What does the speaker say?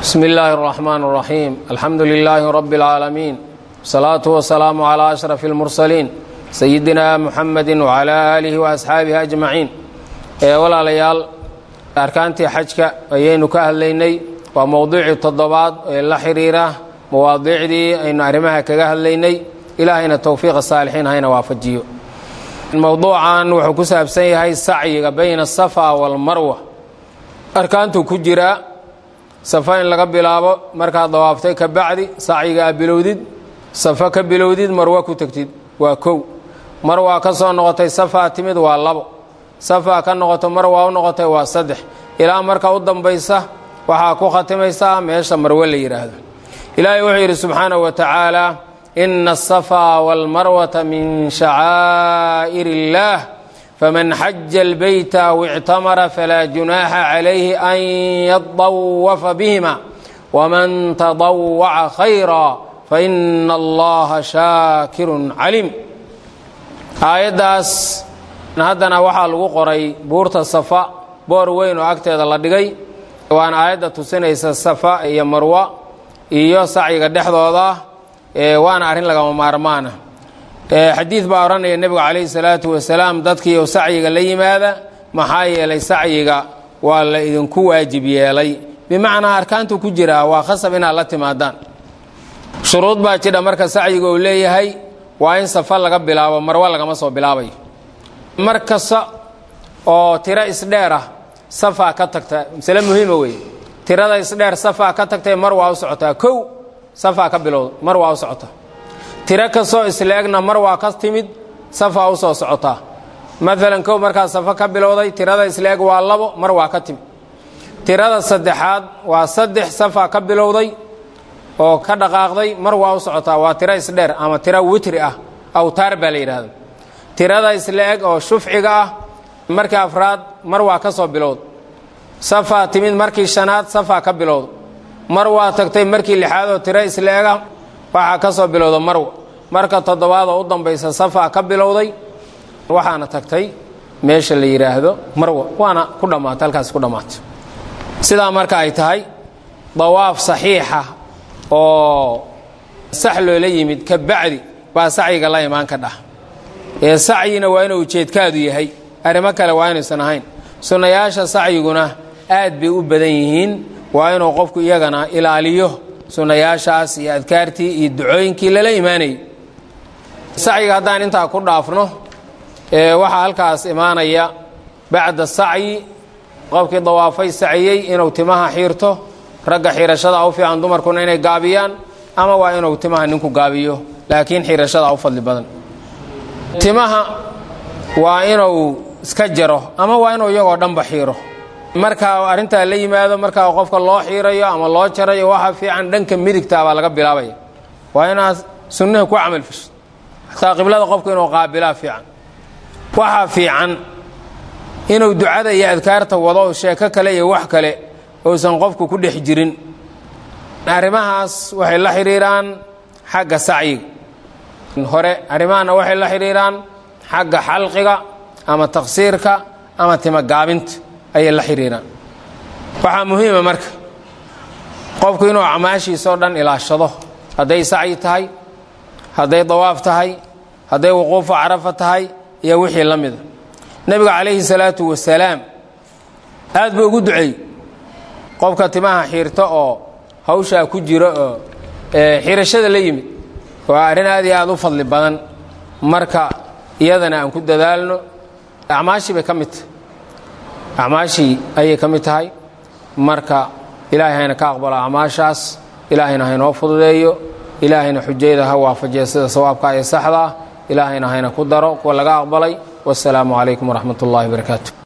bsm اllahi الرحmn الرaحيم alxamdu لlh رb العaalمين والصlaaة والسlاam عlى أشرف الmurسلين sayidina mxamedi وعlى آlih وأصxaabihi أجmaعiin walaalayaal arkaantii xajka ayaynu ka hadlaynay waa mowduucii toddobaad ee la xiriira mawaadiicdii aynu arrimaha kaga hadlaynay ilaahayna towfiiqa saalixiin hayna waafajiyo mowduucan wuxuu ku saabsan yahay sacyiga bayna الsafa wاlmarwa arkaantuu ku jiraa safa in laga bilaabo markaad dawaaftay ka bacdi sacyiga a bilowdid safa ka bilowdid marwa ku tegtid waa kow marwaa ka soo noqotay safaa timid waa labo safaa ka noqoto marwaa u noqotay waa saddex ilaa marka u dambaysa waxaa ku khatimaysaa meesha marwe la yidhaahdo ilaahay wuxuu yidhi subxaanahu wa tacaala ina asafaa waalmarwata min shacaa'ir illaah faman xaja اlbeyta aw ictamara falaa junaaxa calayhi an yadawafa bihima wman tadawaca khayra faina allaha shaakirun caliim aayaddaas haddana waxaa lagu qoray buurta safa boor weyn oo agteeda la dhigay waana aayadda tusinaysa safa iyo marwa iyo sacyiga dhexdooda waana arrin lagama maarmaana xadiid baa odhanaya nebigu calayhi salaatu wasalaam dadkiiu sacyiga la yimaada maxaa yeelay sacyiga waa la idinku waajib yeelay bimacnaa arkaantu ku jiraa waa khasab inaad la timaadaan shuruud baa jidha marka sacyiga uu leeyahay waa in safa laga bilaabo marwo lagama soo bilaabayo mar kasta oo tiro isdheer ah safaa ka tagta masale muhiima weeye tirada isdheer safaa ka tagtay mar waa u socotaa kow safaa ka bilowda mar waa u socotaa tiro kastoo isla-egna mar waa ka timid safaa u soo socotaa maalan kow markaa safa ka bilowday tirada isla-eg waa labo mar waa ka timid tirada saddexaad waa saddex safaa ka bilowday oo ka dhaqaaqday mar waa u socotaa waa tiro isdheer ama tiro witri ah awtaar baa la yidhaahda tirada isla-eg oo shufciga ah markii afraad mar waa ka soo bilowda safaa timid markii shanaad safaa ka bilowda mar waa tagtay markii lixaad oo tiro isla-ega waxaa ka soo bilowda marwa marka toddobaad oo u dambaysa safaa ka bilowday waxaana tagtay meesha la yidhaahdo marwa waana ku dhammaatay halkaas ku dhammaatay sidaa marka ay tahay dawaaf saxiixa oo sax loola yimid ka bacdi baa sacyiga la imaan ka dhah ee sacyina waa inuu ujeedkaadu yahay arrimo kale waa inaysan ahayn sunnayaasha sacyiguna aad bay u badan yihiin waa inuu qofku iyagana ilaaliyo sunnayaashaas iyo adkaartii iyo ducooyinkii lala imaanayay sacyiga haddaan intaa ku dhaafno waxaa halkaas imaanaya bacda sacyi qofkii dawaafay saciyey inuu timaha xiirto ragga xiirashada u fiican dumarkuna inay gaabiyaan ama waa inuu timaha ninku gaabiyo laakiin xiirashada u fadli badan timaha waa inuu iska jaro ama waa inuu iyagoo dhanba xiiro markaa arrintaa la yimaado markaa qofka loo xiirayo ama loo jarayo waxa fiican dhanka midigta baa laga bilaabaya waa inaad sunnihi ku camal fasho xataa qiblada qofku inuu qaabilaa fiican waxaa fiican inuu ducada iyo adkaarta wado sheeko kale iyo wax kale uusan qofku ku dhex jirin arrimahaas waxay la xidhiiraan xagga sacyiga hore arrimahana waxay la xidhiiraan xagga xalqiga ama taqsiirka ama timagaabinta ayay la xidhiiraan waxaa muhiima marka qofku inuu acmaashiisao dhan ilaashado hadday sacyi tahay hadday dawaaf tahay hadday wuquufu carafa tahay iyo wixii la mida nebiga calayhi salaatu wasalaam aad buu ugu duceey qofka timaha xiirta oo hawshaa ku jiro oo xirashada la yimid waa arrin aad iyo aad u fadli badan marka iyadana aan ku dadaalno acmaashii bay ka mid tahay acmaashii ayay ka mid tahay marka ilaahay hayna ka aqbalo acmaashaas ilaahayna haynoo fududeeyo ilaahayna xujayada ha waafajiya sida sawaabka ee saxda ah ilaahayna hayna ku daro kuwa laga aqbalay wasalaamu calaykum waraxmat ullahi barakaatu